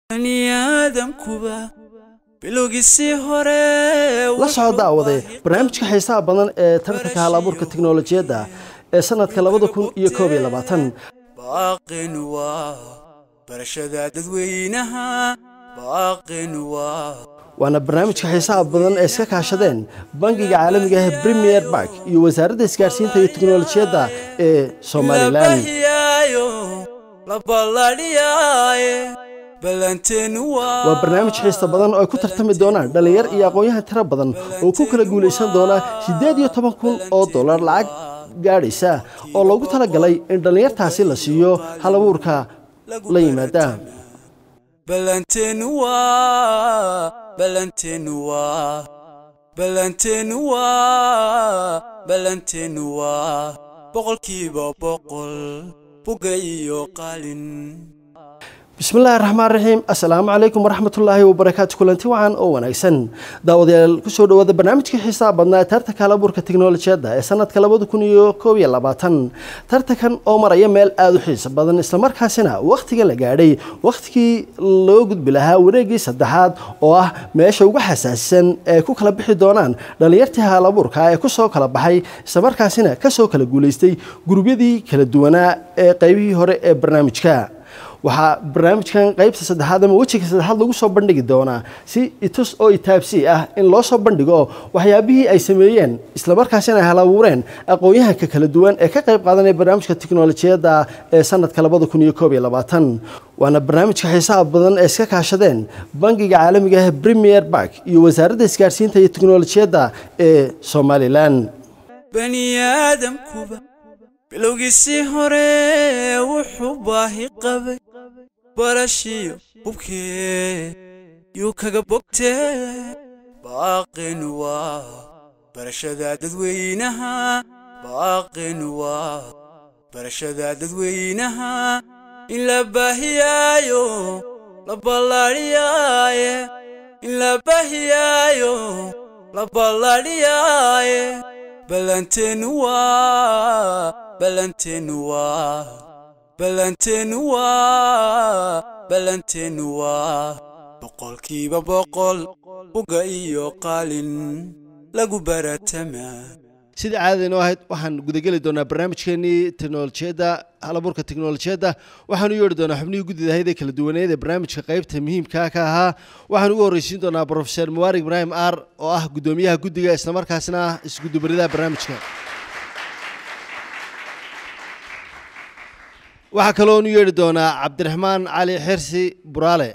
baniaadamkuba bilowgiisii hore la soo daawade barnaamijka xiisaha badan ee tartanka hal abuurka tiknolojiyadda ee sanadka labada kun iyo koob iyo labaatan baaqin waa barashada dadweynaha baaqin waa waana barnaamijka xiisaha badan ee iska kaashadeen bangiga caalamiga ah premier bank iyo wasaaradda isgaarsiinta iyo tiknolojiyadda ee somalilan labahiyaayo la balladhiyaaye ballanteenu waa waa barnaamij xiista badan oo ay ku tartami doonaan dhallinyar iyo aqoon-yahan tiro badan oo ku kala guulaysan doona siddeed iyo toban kun oo dollar lacag gaadhaysa oo loogu talagalay in dhallinyartaasi la siiyo hal abuurka la yimaada ballanteenu waa ballanteenu waa ballanteenu waa ballanteenu waa boqolkiiba boqol buga iyo qalin bismillaahi raxmaan raxiim assalaamu calaykum waraxmatullaahi wabarakaatu kulanti wacan oo wanaagsan daawadayaal kusoo dhawaada barnaamijkii xiisaha badnaa tartanka halabuurka tiknolojiyadda ee sanadka labada kun iyo koob iyo labaatan tartankan oo maraya meel aada u xiisa badan islamarkaasina wakhtiga la gaadhay wakhtigii loo gudbi lahaa wareegii saddexaad oo ah meesha ugu xasaasisan ee ku kala bixi doonaan dhallinyartii halabuurka ee kusoo kala baxay islamarkaasina kasoo kala guulaystay gurubyadii kala duwanaa ee qeybihii hore ee barnaamijka waxaa barnaamijkan qeybta saddexaad ama wejiga saddexaad lagu soo bandhigi doonaa si itus oo itaabsi ah in loo soo bandhigo waxyaabihii ay sameeyeen islamarkaasina ay hal abuureen aqoon-yahanka kala duwan ee ka qayb qaadanaya barnaamijka tiknolojiyadda ee sanadka labada kun iyo koob iyo labaatan waana barnaamijka xiisaha badan ee iska kaashadeen bangiga caalamiga ah premier bank iyo wasaaradda isgaarsiinta iyo tiknolojiyadda ee somalilan baniaadamkuba bilowgiisii hore wuxuu baahi qabay barashiyo hubkee yuu kaga bogtee baaqin waa barashada dadweynaha baaqin waa barashada dadweynaha in la baahiyaayo la balladhiyaaye in la baahiyaayo la balladhiyaaye ballanteenu waa ballanteenu waa ballanteenu waa ballanteenu waa boqolkiiba boqol buga iyo qalin lagu baratamaa sida caadadaynoo ahayd waxaan gudageli doonaa barnaamijkeenii teknolojiyadda halabuurka teknolojiyadda waxaan u yeedhi doonaa xubnihii guddida ahayd ee kala duwaneed ee barnaamijka qaybta muhiimka ka ahaa waxaan ugu horreysiin doonaa brofeser mubarik ibraahim aar oo ah guddoomiyaha guddiga islamarkaasina ah isgudubaridaha barnaamijka waxaa kaloon u yeedhi doonaa cabdiraxmaan cali xirsi buraale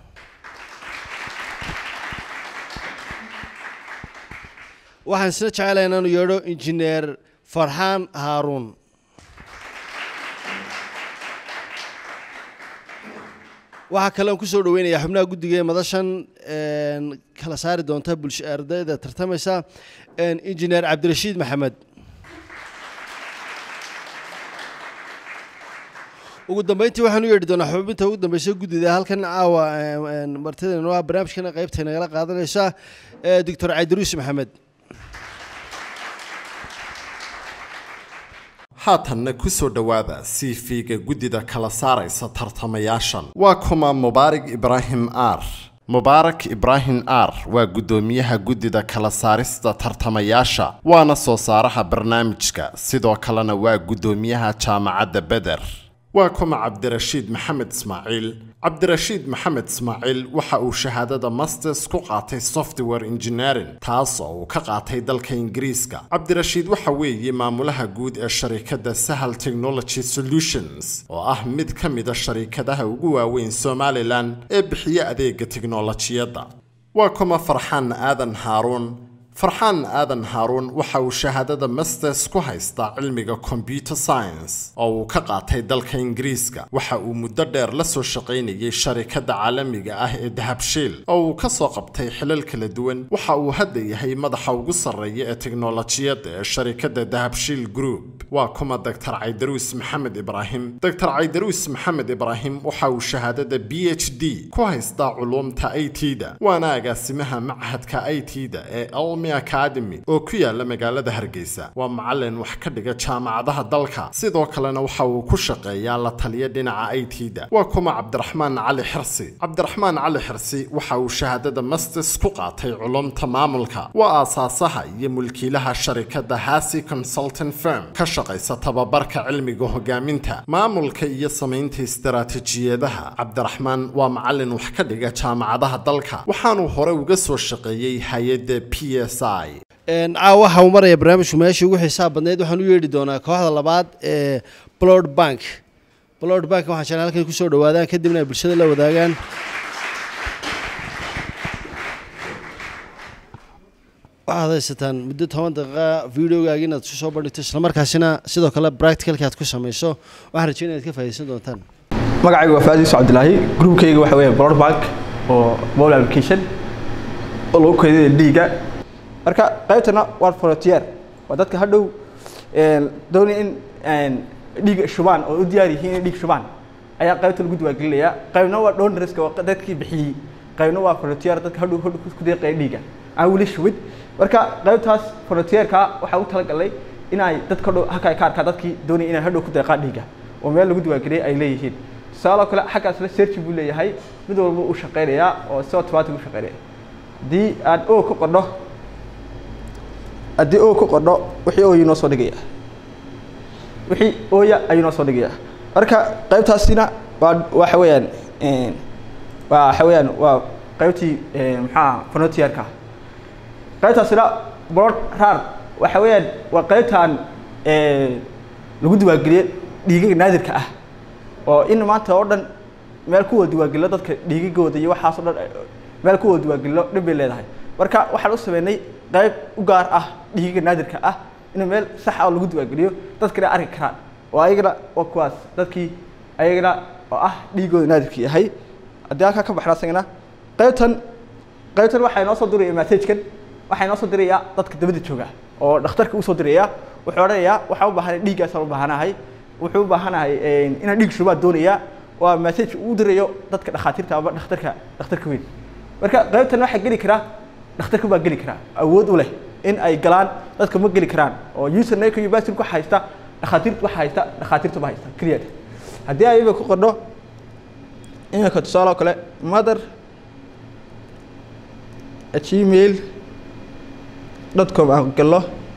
waxaan isna jecelahay inaanu yeedho injineer farxaan haaruun waxaa kaleon kusoo dhaweynayaa xubnaha guddiga ee madashan kala saari doonta bulsho ardayda tartamaysa injineer cabdirashiid maxamed ugu dambeyntii waxaan u yeedhi doonaa xubinta ugu dambeysa guddida halkan caawa martidano ah barnaamijkana qeybta nagala qaadanaysa doctor cabdiruus maxamed haatanna ku soo dhowaada cv-ga guddida kala saaraysa tartamayaashan waa kuma mubaarak ibraahim aar mubaarak ibraahim aar waa guddoomiyaha guddida kala saarista tartamayaasha waana soo saaraha barnaamijka sidoo kalena waa guddoomiyaha jaamacadda beder waa kuma cabdirashiid maxamed ismaaciil cabdirashiid maxamed ismaaciil waxa uu shahaadada masters ku qaatay software engineering taas oo uu ka qaatay dalka ingiriiska cabdirashiid waxa weeye maamulaha guud ee sharikadda sahal technology solutions oo ah mid ka mida sharikadaha ugu waaweyn somalilan ee bixiya adeega tiknolojiyadda waa kuma farxaan aadan haaruun farxaan aadan haaruun waxa uu shahaadada masters ku haystaa cilmiga computer science oo uu ka qaatay dalka ingiriiska waxa uu muddo dheer la soo shaqaynayay sharikadda caalamiga ah ee dahabshiil oo uu ka soo qabtay xilal kala duwan waxa uu hadda yahay madaxa ugu sarreeya ee teknolojiyadda ee sharikadda dahabshiil group waa kuma doctor caydaruus maxamed ibraahim doctor caydaruus maxamed ibraahim waxa uu shahaadada b h d ku haystaa culuumta i t da waana agaasimaha machadka i t da ee elmi academy oo ku yaala magaalada hargeysa waa macalin wax ka dhiga jaamacadaha dalka sidoo kalena waxa uu ku shaqeeyaa la taliya dhinaca i t da waa kuma cabdiraxmaan cali xirsi cabdiraxmaan cali xirsi waxa uu shahaadada masters ku qaatay culumta maamulka waa aasaasaha iyo mulkiilaha sharikada hasi consultant firm ka shaqaysa tababarka cilmiga hogaaminta maamulka iyo samaynta istaraatijiyadaha cabdiraxmaan waa macalin wax ka dhiga jaamacadaha dalka waxaanuu hore uga soo shaqeeyey hay-adda p s i caawa waxa uu maraya barnaamijku meeshii ugu xisaab badneyd waxaan u yeedhi doonaa kooxda labaad ee blood bank blood bank waxaan jeclaan halkay kusoo dhawaadaan kadibna ay bulshada la wadaagaan waxaad haysataan muddo toban daqiiqa videogaagi inaad isu soo bandhigto islamarkaasina sidoo kale practicalka aad ku samayso waxaan rajeynaya inaad ka faa'iidaysan doontaan magacayga waa faadiis cabdilaahi groupkayga waxa weeye blood bank oo mobile application oo lagu keydinayo dhiigga marka qaybtana waa frontier waa dadka hadhow doonaya in dhiig shubaan oo u diyaar yihiin inay dhiig shubaan ayaa qaybta lagu diwaangelinayaa qaybna waa donorska waa dadkii bixiyey qaybna waa frontier dadka hadhow hadhow ku deeqaya dhiigga aan weli shubid marka qaybtaas frontierka waxaa u talagalay in ay dadka hadhow halka ay ka arkaan dadkii doonaya inay hadhow ku deeqaan dhiigga oo meel lagu diwaangeliyay ay leeyihiin tusaaloo kale xaggaasna search buu leeyahay mid walba uu shaqaynayaa oo si automatic u shaqaynaya haddii aan o ku qodho haddii o ku qodho wixii ooya noo soo dhigaya wixii ooya ayuu noo soo dhigaya marka qaybtaasina waa waxa weeyaan waa waxa weeyaan waa qaybtii maxaa frontierka qaybtaasina board rar waxa weeyaan waa qaybtaan lagu diwaangeliyey dhiigaga naadirka ah oo in maanta oo dhan meel kuwa diwaangelino dadka dhiigagooda iyo waxaas o dhan meel kuwa diwaangelino dhib bay leedahay marka waxaan u sameynay qayb u gaar ah dhiigaga naadirka ah in meel sax ah oo lagu diwaangeliyo dadkana arki karaan oo ayagana waa kuwaas dadkii ayagana oo ah dhiigooda naadirka yahay haddii halkaa ka baxna asagana qaybtan qaybtan waxaa inoo soo diraya messagekan waxaa inoo soo dirayaa dadka dabada jooga oo dhakhtarka usoo diraya wuxuu odhanayaa waxaan u baahanahay dhiiggaasaan u baahanahay wuxuu u baahanahay inaan dhiig shubaa doonayaa waa message uu dirayo dadka dhakhaatiirta ama dhakhtarka dhakhtarka weyn marka qaybtan waxaa geli karaa dhakhtarka baa geli karaa awood u leh in ay galaan dadka ma geli karaan oo usernameka iyo password waxa haysta dhakhaatiirta waxa haysta dhakhaatiirta ba haysta keliya haddii ay iba ku qordho iminka tusaale oo kale mother gmail dot com aan gallo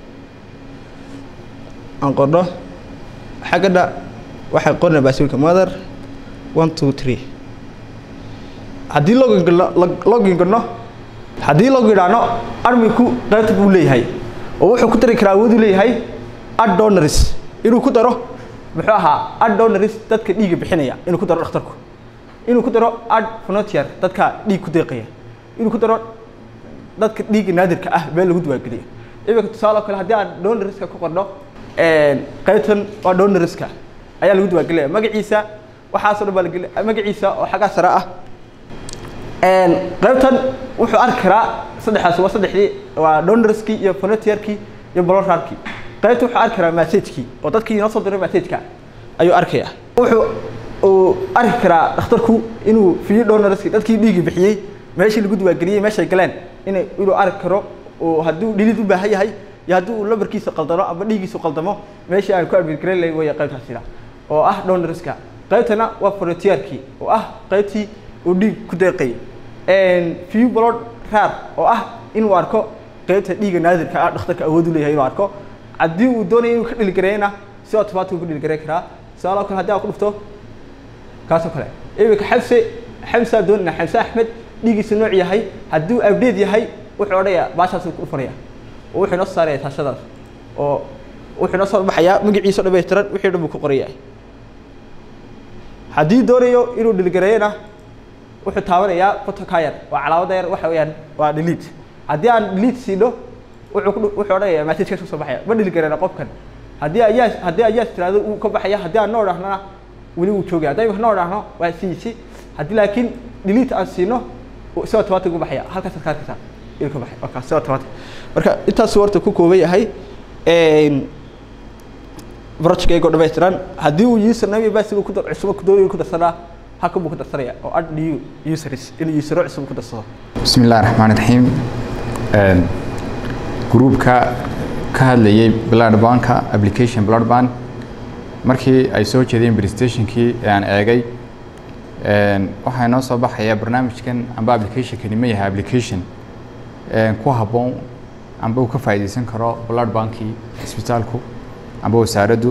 aan qordho xaggadha waxay qorna baaswirka mother one two three haddii login galno login galno haddii log idhaahno arminku qaybta buu leeyahay oo wuxuu ku dari karaa awooduu leeyahay ad donors inuu ku daro muxuu ahaa ad donors dadka dhiigga bixinaya inuu ku daro dhakhtarku inuu ku daro ad frontier dadka dhiig ku deeqaya inuu ku daro dadka dhiigga naadirka ah meel lagu diwaangeliyo iminka tusaale oo kale haddii aan donorska ku qorno qaybtan waa donorska ayaa lagu diwaangelaya magaciisa waxaasoo dhan baa lageli magaciisa oo xaggaa sare ah qaybtan wuxuu arki karaa saddexdaas waa saddexdii waa donorskii iyo frontierkii iyo blorarkii qaybta wuxuu arki karaa messagekii oo dadkii inoo soo diray messageka ayuu arkaya wuxuu uu arki karaa dhakhtarku inuu fiyo donorskii dadkii dhiigii bixiyey meeshii lagu diwaangeliyey meeshay galeen ina inuu arki karo oo hadduu dhilid u baahan yahay iyo haddii uu lambarkiisa qaldamo ama dhiigiisu qaldamo meeshii aan ku admitgareyn lahayn weya qaybtaasina oo ah donorska qaybtana waa frontierkii oo ah qaybtii uu dhiig ku deeqay few blood rar oo ah inuu arko qaybta dhiiga naadirka ah dhakhtarka awood u leeyahay inuu arko haddii uu doonayo inuu ka dhiligareeyna si automatic ku dhiligareyn karaa tusaale oo kale haddii aan ku dhufto kaasoo kale iminka xamse xamsaa doonayna xamse axmed dhiigiisa nooc yahay hadduu update yahay wuxuu odhanayaa baashaasuu ku dhufanaya oo wuxuu inoo saaraya taashadaas oo wuxuu inoo soo baxayaa magaciisa o dhamaystiran wixii dhan buu ku qoraya haddii doonayo inuu dhiligareeyana wuxuu taabanayaa photoka yar waa calaamada yar waxa weeyaan waa delete haddii aan delete siino wuxuu ku wuxuu odhanayaa message ka soo baxaya ma dhiligareena qofkan haddii ayaas haddii ayaas tiraahdo uu ka baxaya haddii aan noo dhahnana weli wuu joogaya haddii imika noo dhahno waa siisi haddii laakiin delete aan siino si automatic u baxaya halkaas ka arkaysaa inuu ka baxay marka si automatic marka intaas horta ku kooban yahay projectkayga oo dhammaystiran haddii uu username iyo password ku dar cusub ku doonayo ku darsanaa halkan buu ku darsanaya oo add new users inuu usero cusub ku darsado بسم الله الرحمن الرحيم Een, gruupka ka hadlayay blood banka application blood bank markii ay soo jeedeen prestationkii ee aan eegay een, waxaa inoo soo baxaya barnaamijkan amba applicationkani ma yahay application een, ku habboon amba uu ka faa'iidaysan karo blood bankii isbitaalku amba wasaaraddu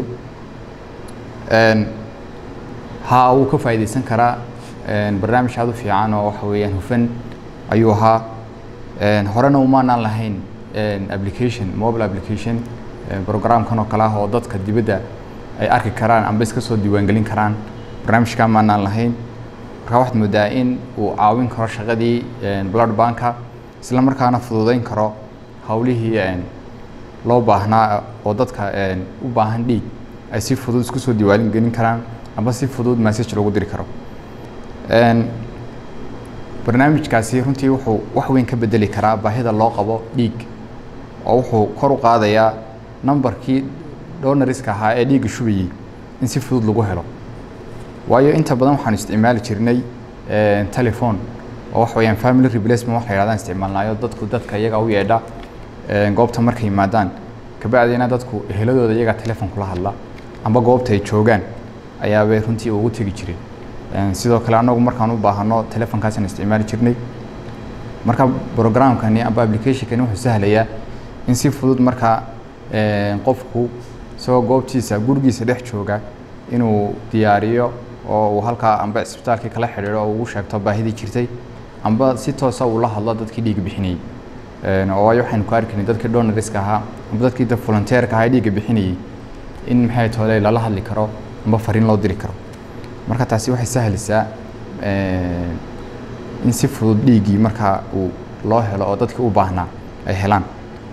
Een, haa wuu ka faa'iidaysan karaa een, barnaamij aad u fiican oo waxa weeyaan hufan ayuu ahaa Een, horena umaanaan lahayn een, application mobile application een, programkan oo kale ah oo dadka dibadda ay arki karaan amba iska soo diiwaangelin karaan barnaamijkan maanaan lahayn marka waxaad moodaa in uu caawin karo shaqadii een, blood banka isla markaana fududeyn karo howlihii een, loo baahnaa oo dadka een, u baahan dhiig ay si fudud isku soo diiwaalin gelin karaan amba si fudud message loogu diri karo Een, barnaamijkaasi runtii wuxuu wax weyn ka bedeli karaa baahida loo qabo dhiig oo wuxuu kor u qaadayaa nambarkii donoriska ahaa ee dhiigga shubayay in si fudud lagu helo waayo inta badan waxaan isticmaali jirnay een, telephone oo wax weeyaan family replacement wax la yidhahdaan isticmaalnaayo dadku dadka iyaga u yeedha een, goobta markay yimaadaan kabacdina dadku eheladooda iyagaa telephone kula hadla amba goobta ay joogaan ayaabay runtii ugu tegi jireen Een, sidoo kale anagu markaan u baahano telefonkaasaan isticmaali jirnay marka programkani amba applicationkani wuxuu sahlayaa in si fudud marka een, qofku isagoo goobtiisa gurigiisa dhex jooga inuu diyaariyo oo uu halkaa amba isbitaalkii kala xidhiidho oo ugu sheegto baahidii jirtay amba si toosa uu la hadlo dadkii dhiig bixinayay Een, oo waayo waxaynu ku arkaynay dadkii donoriska ahaa amba dadkii dad volunteerka ahaa ee dhiigga bixinayay in maxay toole lala hadli karo amba fariin loo diri karo marka taasi waxay sahlaysaa een, in si fudud dhiiggii markaa uu loo helo oo dadkii u baahnaa ay helaan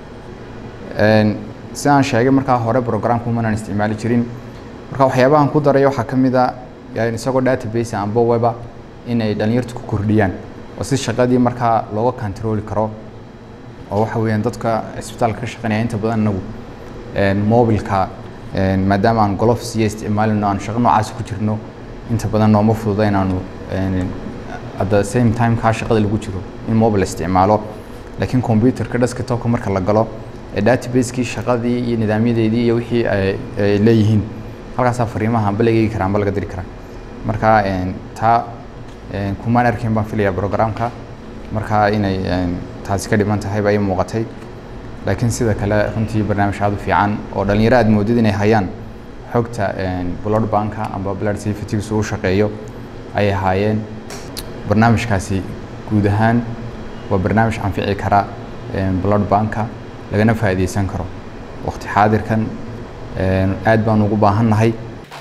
Een, sidaan sheegay markaa hore programka umanaan isticmaali jirin marka waxyaabahan ku daray waxaa ka mid a yani isagoo database amba weba inay dhalinyartu ku kordhiyaan oo si shaqadii markaa looga controli karo oo waxa weeyaan dadka isbitaalka ka shaqeynaya inta badan anagu een, mobilka een, maadaama aan gloves iyo isticmaalino aan shaqo noocaas ku jirno inta badan nooma fududa inaanu een, at the same time kaa shaqada lagu jiro in mobile isticmaalo laakiin computerka desktopka marka la galo ee database-kii shaqadii iyo nidaamyadeedii iyo wixii ay ay leeyihiin halkaasaa fariimaha amba laga eegi karaa amba laga diri karaa marka een, taa een, kumaan arkayn baan filayaa programka marka inay een, taasi ka dhiman tahay baa ii muuqatay laakiin sida kale runtii barnaamij aad u fiican oo dhalinyaro aad moodid inay hayaan xogta een, blood banka amba blood safety uu shaqeeyo ay ahaayeen barnaamijkaasi guud ahaan waa barnaamij anfici kara een, blood banka lagana faa'iidaysan karo waqti xaadirkan een, aad baan ugu baahannahay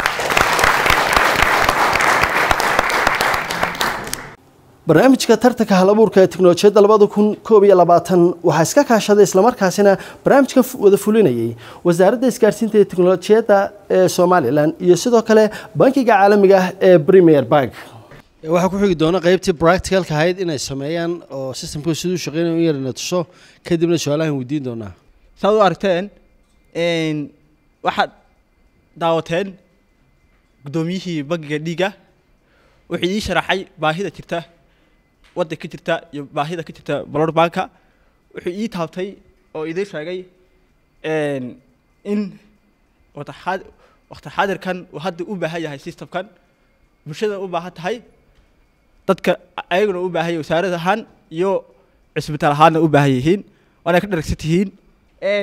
barnaamijka tartanka halabuurka ee tiknolojiyadda labada kun koob iyo labaatan waxaa iska kaashaday islamarkaasina barnaamijka fu- wada fulinayay wasaaradda isgaarsiinta iyo tiknolojiyadda ee somalilan iyo sidoo kale bankiga caalamiga ah ee premier bank waxaa ku xigi doona qeybtii practicalka ahayd inay sameeyaan oo systemku siduu shaqeynaya in yarna tuso kadibna su-aalahan weydiin doonaa saad u aragteen een, waxaad daawateen guddoomiyihii bangiga dhiigga wuxuu ii sharaxay baahida jirta wadda ka jirta iyo baahida ka jirta blood banka wuxuu ii taabtay oo idiin sheegay een, in waqti xaad- waqti xaadirkan uu hadda u baahan yahay systemkan bulshada u baahan tahay dadka ayaguna u baahan yahay wasaarad ahaan iyo cisbitaal ahaanna u baahan yihiin waana ka dharagsan tihiin Een,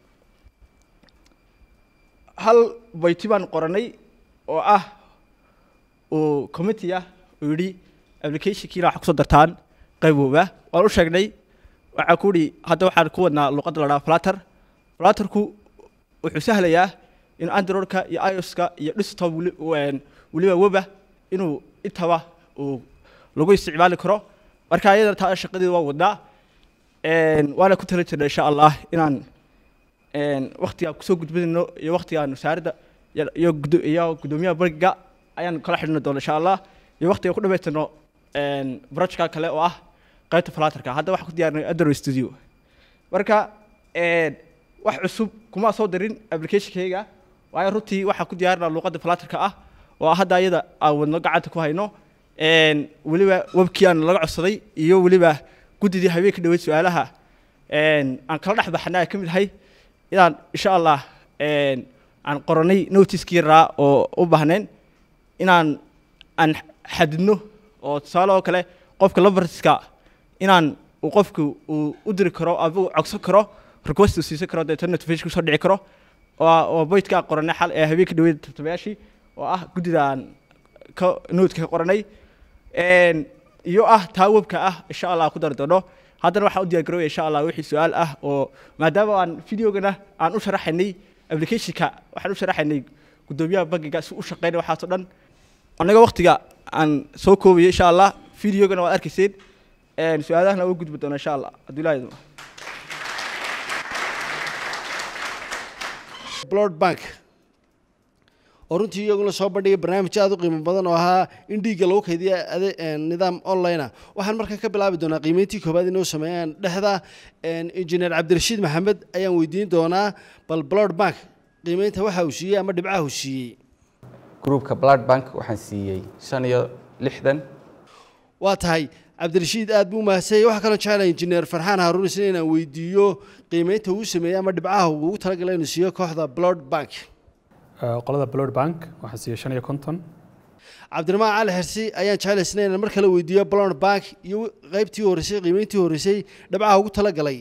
hal bayti baan qoranay oo ah uu committee ah uu yidhi applicationkiina waxaa kusoo dartaan qaybooba waan u sheegnay waxaa ku yidhi hadda waxaan ku wadnaa luqadda la dhaha flutter flutterku wuxuu sahlayaa in androidka iyo ioska iyo desktop weli- een, weliba weba inuu intaba uu lagu isticmaali karo marka iyadana taa shaqadeeda waan wadnaa Een, waana ku tala jirna insha allah inaan een, waqtiga kusoo gudbinayno iyo waqtigaan wasaaradda iyo- iyo gudo- iyo guddoomiyaha bangiga ayaan kala xidhni doona insha allah iyo waqtiga ku dhamaystirno een, projectka kale oo ah qaybta flaterka hadda waxaan ku diyaarinay android studio marka een, wax cusub kuma soo dirin applicationkayga waayo runtii waxaa ku diyaarinaa luuqadda falatarka ah oo hadda ayada aan wadno gacanta ku hayno een, weliba webkii aan laga codsaday iyo weliba guddidii habeenka dhaweyd su-aalaha een, aan kala dhex baxnay ay ka mid ahay inaan insha allah een, aan qoranay notiskii yaraa oo u baahnayn inaan aan xadidno oo tusaale oo kale qofka labarska inaan uu qofku uu u diri karo ama cogsan karo request uu siisan karo deetana notification kusoo dhici karo oo oo boydka aan qoranay xal ee habeenka dhaweyd tartamayaashii oo ah guddida aan ka noodka ka qoranay een, iyo ah taa webka ah insha allah ku dari doono haddana waxaan u diyaar garoobaya insha allah wixii su-aal ah oo maadaama aan videogana aan u sharaxaynay applicationka waxaan u sharaxaynay guddoomiyaha bangiga si u shaqeynay waxaasoo dhan annaga waqtiga aan soo koobayo insha allah videogana waad arkayseen een, su-aalahana uga gudbi doona insha allah hadduu ilaahay idmo blood bank oo runtii iyaguna soo bandhigay barnaamij aada u qiimo badan oo ahaa in dhiigga lagu kaydiya ade- een, nidaam online ah waxaan markaa ka bilaabi doonaa qiimeyntii koobaad inoo sameeyaan dhexda een, injineer cabdirashiid maxamed ayaan weydiin doonaa bal blood bank qiimeynta waxa uu siiyey ama dhibcaha uu siiyey groupka blood bank waxaan siiyey shan iyo lixdan waa tahay cabdirashiid aad buu mahadsan waxaa kaloo jecelahay injineer farxaan haaruun isna inaan weydiiyo qiimeynta uu sameeyey ama dhibcaha uu ugu talagalay inuu siiyo kooxda blood bank Eh, qolada blood bank waxaa siiyey shan iyo konton cabdiramaan cali xirsi ayaan jecel isna inaan mar kale weydiiyo blood bank iyo qaybtii horeysay qiimeyntii horeysay dhibcaha ugu talagalay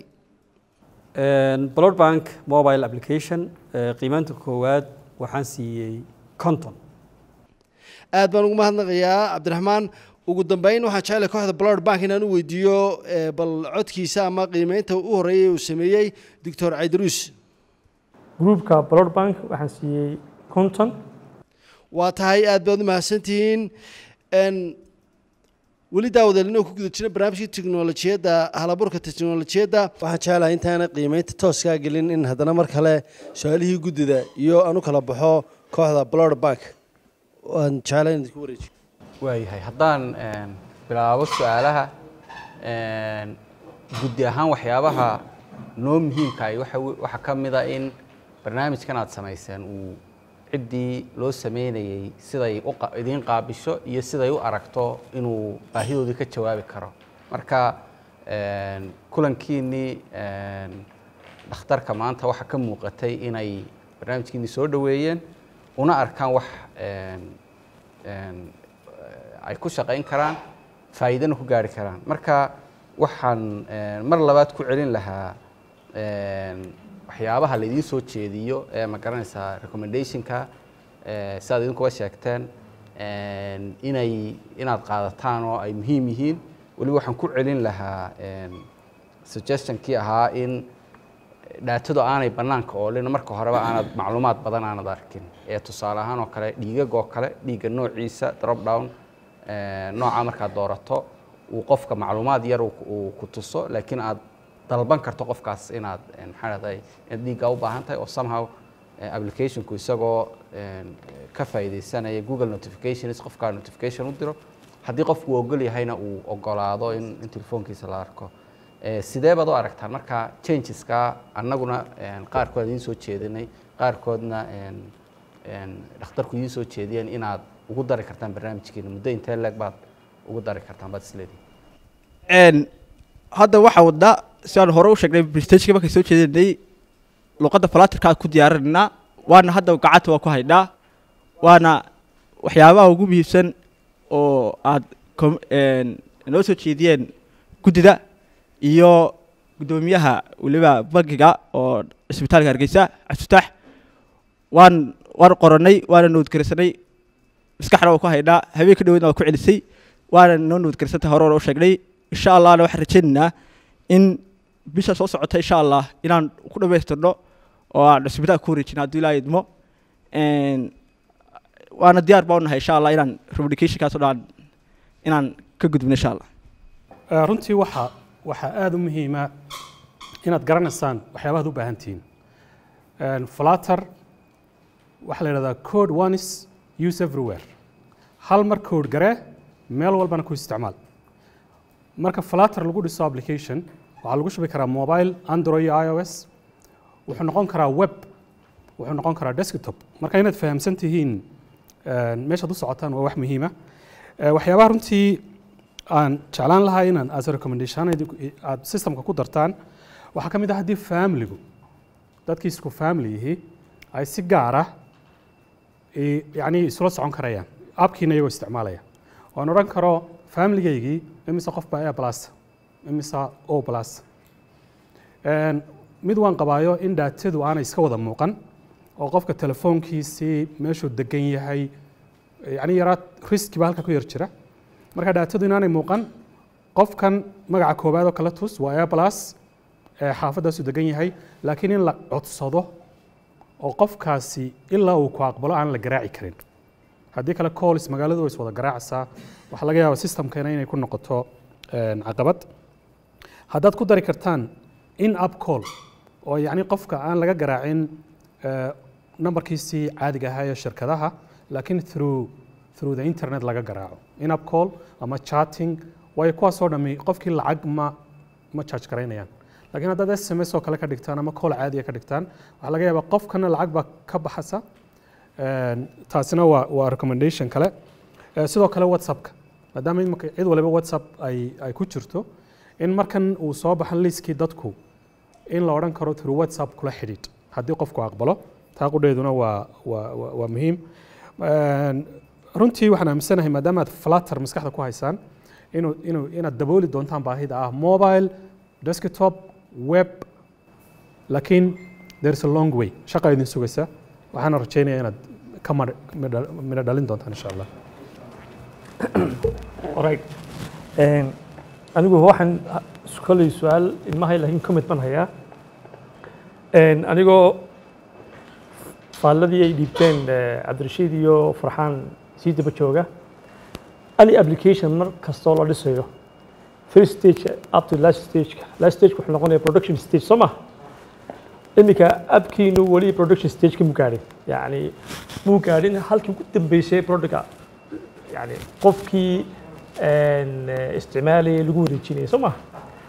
blood bank mobile application eh, qiimaanta koowaad waxaan siiyey konton aad baan ugu mahadnaqayaa cabdiraxmaan ugu dambeyn waxaan jecelahay kooxda blood bank inaan u weydiiyo eh, bal codkiisa ama qiimeynta u horeeyay uu sameeyey doctor caydaruus groupka blood bank waxaan siiyey konton waa tahay aad baad u mahadsantihiin n weli daawadeel inuu ku guda jira barnaamijka tiknolojiyadda halaburka tiknolojiyadda waxaan jecelahay intaana qiimeynta tooskaa gelin in haddana mar kale su-aalihii guddida iyo aan u kala baxo kooxda blood bank waan jecelahay in idinku wareejiyo waayahay haddaan een, bilaabo su-aalaha een, guddi ahaan waxyaabaha noo muhiimkahay waxa we- waxaa ka mid a in barnaamijkan aad samayseen uu ciddii loo sameynayey siday u qa- idiin qaabisho iyo siday u aragto inuu baahidoodii ka jawaabi karo marka een, kulankiinnii een, dhakhtarka maanta waxaa ka muuqatay inay barnaamijkiinnii soo dhoweeyeen una arkaan wax een, een, ay ku shaqayn karaan faa'iidana ku gaari karaan marka waxaan een, mar labaad ku celin lahaa een, waxyaabaha laidiin soo jeediyo ee ma garanaysaa recommendationka ee, sidaad idinkuba sheegteen een, inay inaad qaadataan oo ay muhiim yihiin weliba waxaan ku celin lahaa een, suggestionkii ahaa in dhaatadu aanay bannaanka oolin marka horeba aanad macluumaad badan aanad arkin ee tusaale ahaan oo kale dhiigag oo kale dhiigga noociisa drop down eh, nooca markaad doorato uu qofka macluumaad yar uu ku- uu ku tuso laakiin aad dalban karto qofkaas inaad eh, maxaa dhahday inaad dhiiggaa u baahan tahay oo somehow eh, applicationku isagoo eh, ka faa'iidaysanaya google notifications qofkaa notification u diro haddii qofku uu ogol yahayna uu ogolaado in, in telefoonkiisa la arko Eh, sidee baad u aragtaan marka changeska annaguna een, qaarkood idiin soo jeedinay qaarkoodna een, een, dhakhtarku idiin soo jeediyeen inaad ugu dari kartaan barnaamijkeena muddo intee leeg baad ugu dari kartaan baad isleedihin een hadda waxaa wadnaa si aan hore u sheegnay prestajka markay soo jeedinay luqadda falatirka aan ku diyaarinaynaa waana hadda gacanta waa ku haynaa waana waxyaabaha ugu muhiimsan oo aad com- een, noo soo jeediyeen guddida iyo guddoomiyaha weliba bankiga oo isbitaalka hargeysa cabdifitaax waan waan qoranay waana noodgarisanay maskaxna waa ku haynaa habeenka dhaweyna waa ku celisay waana noo noodgarisantay hore hore u sheegnay insha allahna waxaan rajaynaynaa in bisha soo socota insha allah inaan ku dhamaystirno oo aan isbitaalka ku wareejino hadduu ilaaha idmo Een, waana diyaar baa unahay insha allah inaan communicationkaas oo dhan inaan ka gudbino insha allah Eh, runtii waxa waxaa aada u muhiima inaad garanaysaan waxyaabahaad u baahan tihiin flutter waxaa la yidhahdaa code one is use everywhere hal mar code garee meel walbana ku isticmaal marka flutter lagu dhiso application waxaa lagu shubi karaa mobile android iyo ios wuxuu noqon karaa web wuxuu noqon karaa desktop marka inaad fahamsan tihiin een, meeshaad u socotaan waa wax muhiima Eh, waxyaabaha runtii aan jeclaan lahaa inaan as a recommendation aad systemka ku dartaan waxaa ka mid ah haddii familigu dadkii isku family yihi ay si gaar ah i- yacni isula socon karayaan abkiina iyagoo isticmaalaya oan odhan karo familigaygii imise qof baa a plus imise o plus Een, mid waan qabaayo in daatadu aanay iska wada muuqan oo qofka telefoonkiisii meeshuu degan yahay yacni yaraa riski baa halka ku yar jira marka daatadu inaanay muuqan qofkan magaca koowaad oo kale tus waa a plus ee xaafaddaasuu degan yahay laakiin in la codsado oo qofkaasi ilaa uu ku aqbalo aan la garaaci karin haddii kale calls magaaladu way is wada garaacaysaa waxaa laga yaabaa systemkeena inay ku noqoto een, caqabad haddaad ku dari kartaan in app call oo yacni qofka aan laga garaacin eh, nambarkiisii caadiga ahaa ee shirkadaha laakiin through through the internet laga garaaco in app call ama chatting waayo kuwaasoo dhammi qofkii lacag ma ma charge garaynayaan laakiin haddaad s m s oo kale ka dhigtaan ama call caadiya ka dhigtaan waxaa laga yaabaa qofkana lacag baa ka baxasa Een, taasina waa waa recommendation kale Eh, sidoo kale whatsappka maadaama imika cid waliba whatsapp ay ay ku jirto in markan uu soo baxan liiskii dadku in la odhan karo through whatsapp kula xidhiidh haddii qofku aqbalo taa qudheeduna waa waa waa- waa muhiim Een, runtii waxaan aaminsanahay maadaama aad flutter maskaxda ku haysaan inuu inuu inaad dabooli doontaan baahida ah mobile desktop web laakiin there's a long way shaqa idin sugaysa waxaana rajaynayaa inaad ka mar- midha midho dhalin doontaan insha allah alright Een, anigu waxaan koley su-aal ilmahay laakiin comment baan hayaa Een, anigoo faalladii ay dhiibteen eh, cabdirashiid iyo farxaan sii daba jooga any application mar kastoo la dhisayo first stage up to last stage last stage wuxuu noqonaya production stage soo ma iminka abkiinu weli production stage mu gaadhin yani muu gaadhin halkii ugu dambeysay productka yani qofkii een, eh, isticmaalayay lagu wareejinayay soo ma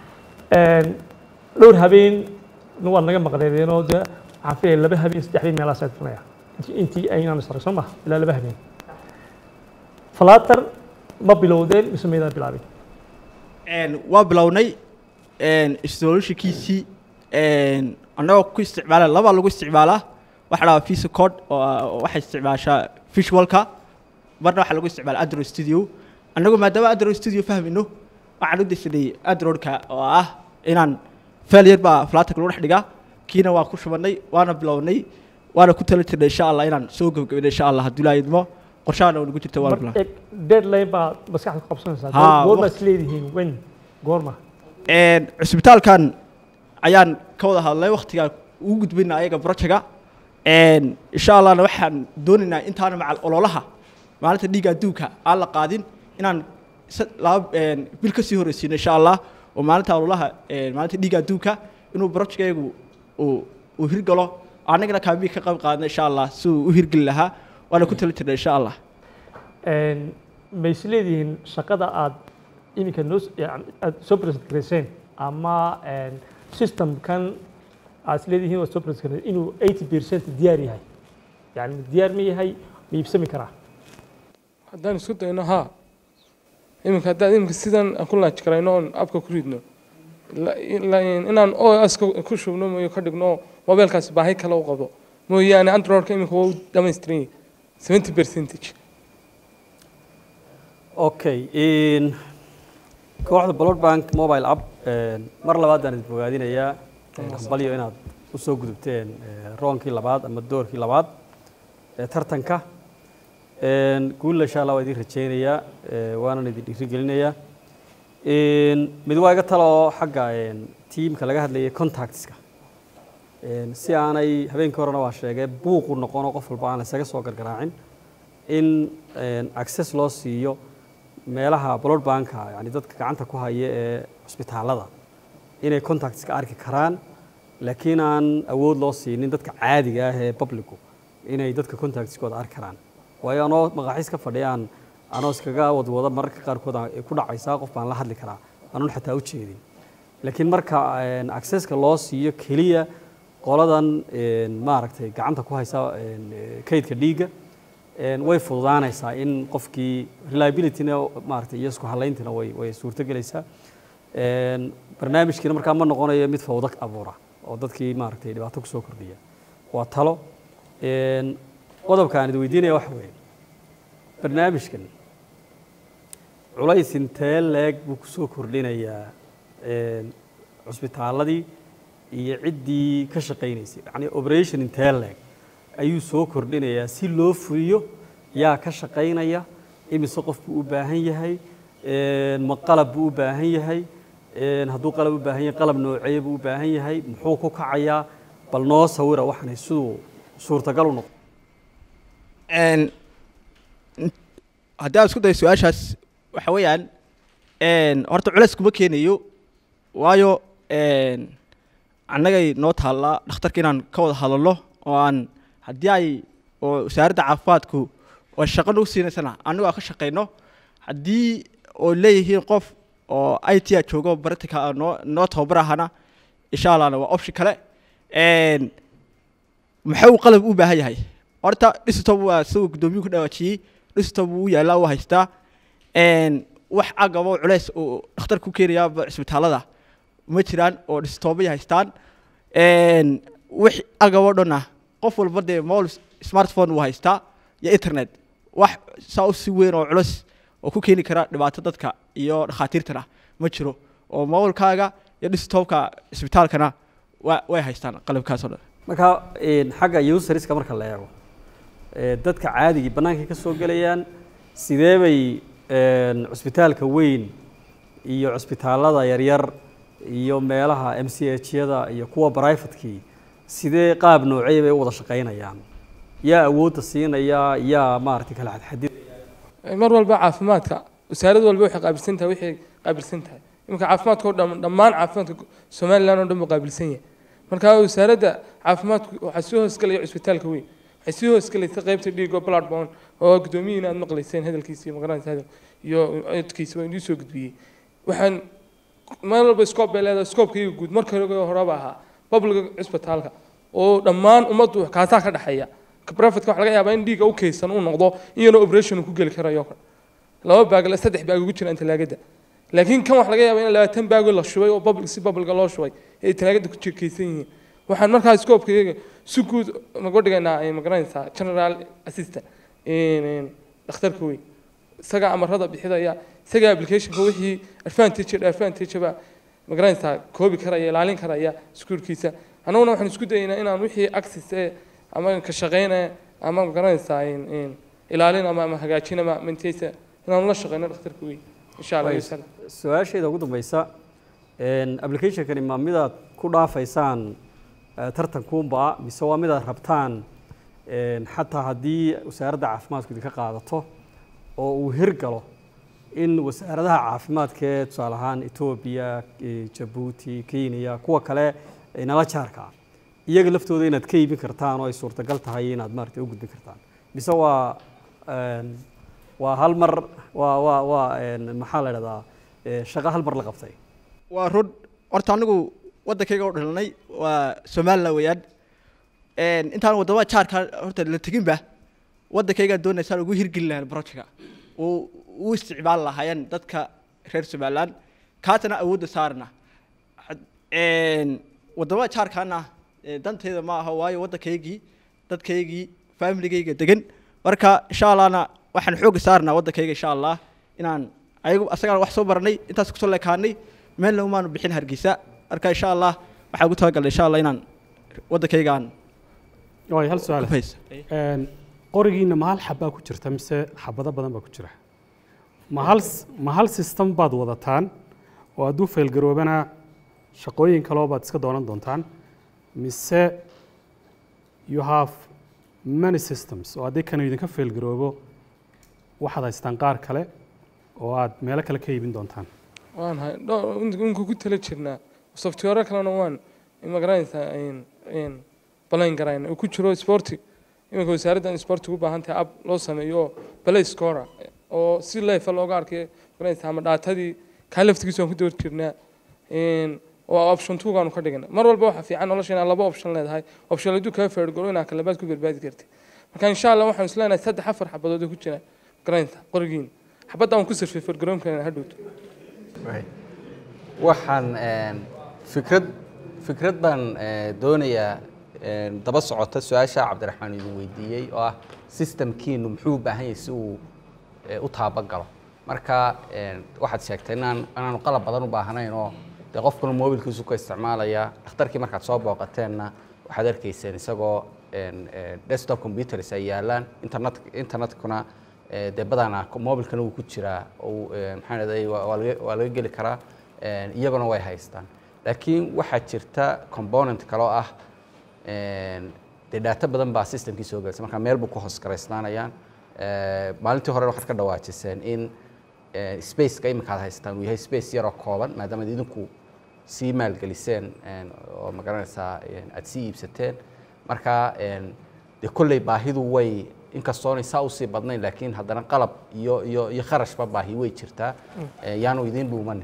dhowr habeen waa naga maqneedeenoo de waxaan filaya laba habeen saddex habeen meelahaas aad funaya intii- intii aynaan isarag soo ma ilaa laba habeen falater ma bilowdeen mise maydaan bilaabin Een, waa bilownay installationkiisii annagoo ku isticmaala laba lagu isticmaalaa waxa la visa code oo ah- oo waxay isticmaashaa visualka marna waxaa lagu isticmaala android studio annagu maadaama android studio fahmayno waxaan u desanay androidka oo ah inaan failure baa flatarka lagu dhex dhigaa kiina waan ku shubannay waana bilownay waana ku tala jirnay insha allah inaan soo gebgabino insha allah hadduu ilaahay idmo qorshahana nagu jirta waana bilownay Mar- eg- deadline baa maskaxda ku qabsanaysaa Haa, goorma waqti- is leedihiin wen goorma Een, cusbitaalkan ayaan ka wada hadlay waktigaan ugu gudbina ayaga projecga Een, insha allahna waxaan doonaynaa intaana macal ololaha maalinta dhiigga adduunka aan la qaadin inaan sa- laba een, bil kasii horeysiino insha allah oo maalinta ololaha een, maalinta dhiigga adduunka inuu projectgaygu uu uu hirgalo annagana kaambii ka qayb qaadna insha allah si uu u hirgeli lahaa waana ku tali jirnay insha allah Een, ma is leedihiin shaqada aad iminka noo s- yani aad soo present garayseen ama een, systemkan aad is leedihiin waad soo present garayseen inuu 80 percent diyaar yahay yani ma diyaar ma yahay ma iibsami karaa haddaan isku dayno haa iminka haddaan iminka sidan aan ku laaj karayno oon abka ku ridno la- la- inaan os ku shubno mooyo ka dhigno oo mobeelkaasi baahi kale u qabo mooyaane androidka iminka waa u dhamaystiran yahay seventy percentage okay in kooxda blood bank mobile app een, mar labaad aan idin bogaadinayaa kambalyo inaad usoo gudubteen eh, roonkii labaad ama doorkii labaad ee tartanka Een, guulla insha allah waa idin rajaynayaa eh, waanan idin dhiirigelinayaa Een, mid waa iga talo oo xagga een, tiimka laga hadlayay contactska Een, si aanay habeenkii horena waa sheegay buuqu noqono qof walba aan la isaga soo gargaraacin in een, access loo siiyo meelaha blood banka yani dadka gacanta ku haya ee cusbitaalada inay contactska arki karaan laakiin aan awood loo siinin dadka caadiga ah ee publicu inay dadka contactskooda arki karaan waayo anoo maqaaxiis ka fadhiyaan anoo iskaga wadwada mararka qaarkood ay ku dhacaysaa qof baan la hadli karaa anuun xataa u jeedin laakiin marka een, accesska loo siiyo keliya qoladan een, maaragtay gacanta ku haysa een, eh, kaydka dhiigga een, way fududaanaysaa in qofkii reliabilityna maaragtay iyo isku halayntina way way suurtogelaysaa Een, barnaamijkiina markaa ma noqonayo mid fawdo abuura oo dadkii maaragtay dhibaato kusoo kordhiya waa talo Een, qodobka aan idin weydiinaya waxa weeye barnaamijkan culays intee leeg buu kusoo kordhinayaa een, cusbitaaladii iyo ciddii ka shaqaynaysay yacni operation intee leeg ayuu soo kordhinayaa si loo fuliyo yaa ka shaqaynaya imise qof buu u baahan yahay een, ma qalab buu u baahan yahay een, hadduu qalab u baahan yahay qalab noocee buu u baahan yahay muxuu ku kacayaa bal noo sawira waxanay siduu suurtagal u noqdo Een, in- haddii aan isku dayo su-aashaas waxa weeyaan een, horta culeys kuma keenayo waayo een, annagay noo taallaa dhakhtarka inaan ka wada hadalno oo aan haddii ay oo wasaaradda caafimaadku oo shaqo nagu siinaysana annagu aan ka shaqayno haddii oo leeyihiin qof oo i t a joogo baratika noo noo tababarahana insha allahna waa option kale Een, maxuu qalab u baahan yahay horta desktop waa siduu gudoomiyuhu ku dhawaajiyey desktop wuu yaalaa wuu haystaa Een, wax agabo culeys oo dhakhtar ku keenaya cisbitaalada ma jiraan oo desktopay haystaan Een, wix agabo dhana qof walba dee mobile smartphone wuu haystaa iyo internet wax saa u si weyn oo culus oo ku keeni kara dhibaato dadka iyo dhakhaatiirtana ma jiro oo mobilkaaga iyo desktopka cisbitaalkana wa way haystaan qalabkaas oo dhan marka een, xagga userska marka la eego ee, dadka caadigii bannaankay ka soo gelayaan sidee bay een, cusbitaalka weyn iyo cusbitaalada yaryar iyo meelaha m c h yada iyo kuwa brivatekii sidee qaab noocey bay u wada shaqaynayaan yaa awoodda siinaya yaa maaragtay kala xadxadid mar walba caafimaadka wasaarad walba waxay qaabilsan tahay waxay qaabilsan tahay iminka caafimaadka oo dhan dhammaan caafimaadka somaliland oo dhan buu qaabilsan yahay marka wasaaradda caafimaadku waxaa soo hoosgelaya cusbitaalka weyn waxay soo hoosgelaysa qaybta dhiigo bloodborne oo guddoomiyihiin aad maqlayseen hadalkiisa iyo magaranaysa hadal iyo codkiisa waa inuu soo gudbiyey waxaan meel walba scope bay leedahay scopekayga guud marka hore horeba ahaa publica cusbitaalka oo dhammaan ummaddu kaasaa ka dhexeeya privatka waxa laga yaabaa in dhiigga u kaysan uu noqdo iyana operation uu ku geli karayo kale laba baag la saddex baag ugu jiraan talaagada laakiin kan waxa laga yaabaa in labaatan baagoo la shubay oo public si publica loo shubay ay talaagada ku jirkaysan yihiin waxaan markaa scope-kayga si guud naga dhigaynaa ay magaranaysaa general assistant dhakhtarka weyn isaga amarada bixidaya isaga applicationka wixii advantage iyo advantage ba magaranaysaa koobi karaya ilaalin karaya iskuulkiisa annaguna waxaan isku dayaynaa inaan wixii access ee ama ka shaqeynaya ama magaranaysaa ilaalin ama ama hagaajin ama mintaysa inaan la shaqeyno dhakhtarka weyn insha allah wasala su-aashayda ugu dambeysa applicationkani ma midaad ku dhaafaysaan eh, tartankuunba mise waa midaad rabtaan een, xataa haddii wasaaradda caafimaadku idinka qaadato oo uu hirgalo in wasaaradaha caafimaadka ee tusaale ahaan etoobiya eh, jabuuti kenya kuwa kale ee nala jaarka ah iyaga laftooda inaad ka iibin kartaan oo ay suurtagal tahay inaad maaragtay u gudbin kartaan mise waa een, waa hal mar waa waa waa een, maxaa la idhahdaa eh, shaqo hal mar la qabtay waa run horta anigu waddankayga u dhalanay waa somaliland weeyaan Een, intaan waddamada jaarka horta la teginba waddankaygaan doonaysaan ugu hirgeli lahayn projectka uu u isticmaali lahaayeen dadka reer somaliland kaasana awoodda saarna Had- een, waddamada jaarkaana ee, danteyda ma aha waayo waddankaygii dadkaygii familigayga degan marka insha allahna waxaan xoogga saarnaa waddankayga insha allah inaan ayagu asagaan wax soo baranay intaas kusoo leekaanay meelna umaanu bixin hargeysa marka insha allah waxaan ugu talagalnay insha allah inaan waddankaygaan waayo hal su-aal Hayse. Een, qorigiina ma hal xabbaa ku jirta mise xabado badan baa ku jira ma hal s- ma hal system baad wadataan oo hadduu faylgaroobana shaqooyin kaloo baad iska doonan doontaan mise you have many systems oo haddii kanu idinka faylgaroobo waxaad haystaan qaar kale oo aad meelo kale ka iibin doontaan waan hay dhowr ku tala jirnaa software kalena waan magaranaysaa balayn garayna uu ku jiro sporti iminka wasaaraddan sporti u baahan tahay app loo sameeyo oo play score oo si leefa looga arkay magaranaysaa ama dhaatadii kaa laftigiisa waan ku door jirnaa waa option two gaanu ka dhigana mar walba waxaa fiican nolosha inaad laba option leedahay option hadduu kaa feergalo inaad kalabaad ku badbaadi kartid marka insha allah waxaan isleenahay saddex afar xabadood oo ku jira garaynta qorigiina xabadda aan ku sirfay feergaroonkeena hadhowto waxaan een, fikrad fikrad baan eh, doonayaa een, daba socota su-aasha cabdiraxmaan idin weydiiyey oo ah systemkiinu muxuu u baahan yahay si uu eh, u taabagalo marka een, waxaad sheegtay inaan inaanu qalab badan u baahnayn oo dee qofkuna mobilkiisu ka isticmaalaya dhakhtarkii markaad soo booqateenna waxaad arkayseen isagoo een, eh, desktop computers ay yaalaan internet internetkuna eh, dee badanaa mobilkana wuu ku jiraa oo eh, maxaan idhahday waa waa laga waa laga geli karaa een, iyaguna way haystaan laakiin waxaa jirta component kale oo ah een, dee data badan baa systemkii soo gelaysa marka meel buu ku hoos garaysnaanayaan Eh, maalintii hore waxaad ka dhawaajiseen in eh, spaceka iminka aad haystaan uu yahay space yaroo kooban maadaama aad idinku sii maalgeliseen een, oo magaranaysaa een, aad sii iibsateen marka een, dee kolley baahidu way inkastoonay saa usii badnayn laakiin haddana qalab iyo iyo iyo kharashba baahi way jirtaa Eh, yaanu idiin dhuumanin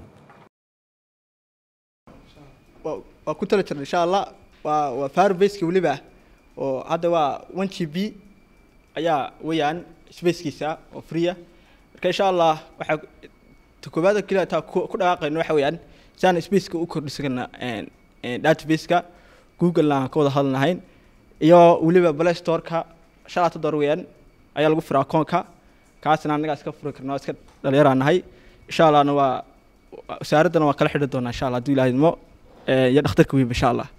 waa waa ku tala jirna insha allah waa waa firebaseka weliba oo hadda waa one g b ayaa weeyaan spacekiisa oo freeya marka insha allah waxaa ta koowaada keliya taa ku ku dhaqaaqayno waxa weeyaan saan spaceka u kordhisana databaseka google aan ka wada hadlanahayn iyo weliba play storeka shalaata door weeyaan ayaa lagu firaa akoonka kaasna annagaa iska furi karnaa iska dhalinyaraan nahay insha allahna waa wasaaraddana waa kala xidhi doonaa insha allah hadduu ilaahay idmo Eh, iyo dhakhtarka weynba insha allah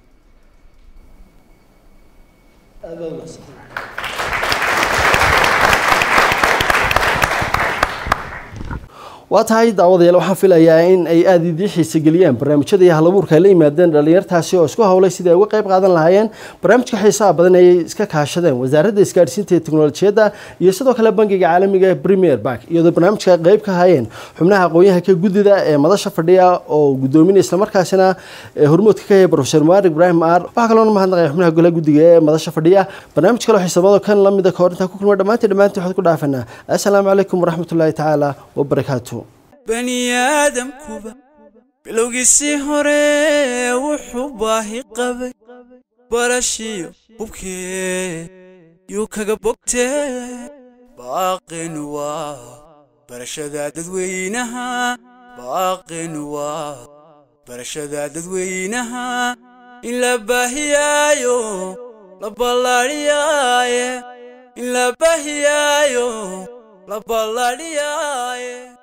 waa tahay daawadayaal waxaan filayaa in ay aada idii xiise geliyaan barnaamijyada iyo halabuurka ay la yimaadeen dhalinyartaasi oo isku howlay sidii ay uga qayb qaadan lahaayeen barnaamijka xiisaha badan ayay iska kaashadeen wasaaradda isgaadhsiinta iyo teknolojiyadda iyo sidoo kale bangiga caalamiga ee premier bank iyadoo barnaamijka ay qayb ka hayeen xubnaha aqoon-yahanka guddida ee madasha fadhiya oo gudoominaya islamarkaasina ee hormuudka ka yahay profesor mubarak ibraahim maar waxaa kaloona mahadnaqaya xubnaha golaha guddiga ee madasha fadhiya barnaamij kaloo xiisabado kan lamida kahor intaan ku kulma dhammaantiin dhammaantiin waxaad ku dhaafanaa assalaamu calaykum waraxmatullaahi tacaala wabarakaatu bani aadamkuba bilowgiisii hore wuxuu baahi qabay barashiyo hubkee yuu kaga bogtee baaqin waa barashada dadweynaha baaqin waa barashada dadweynaha in la baahiyaayo la ballaadhiyaaye in la baahiyaayo la ballaadhiyaaye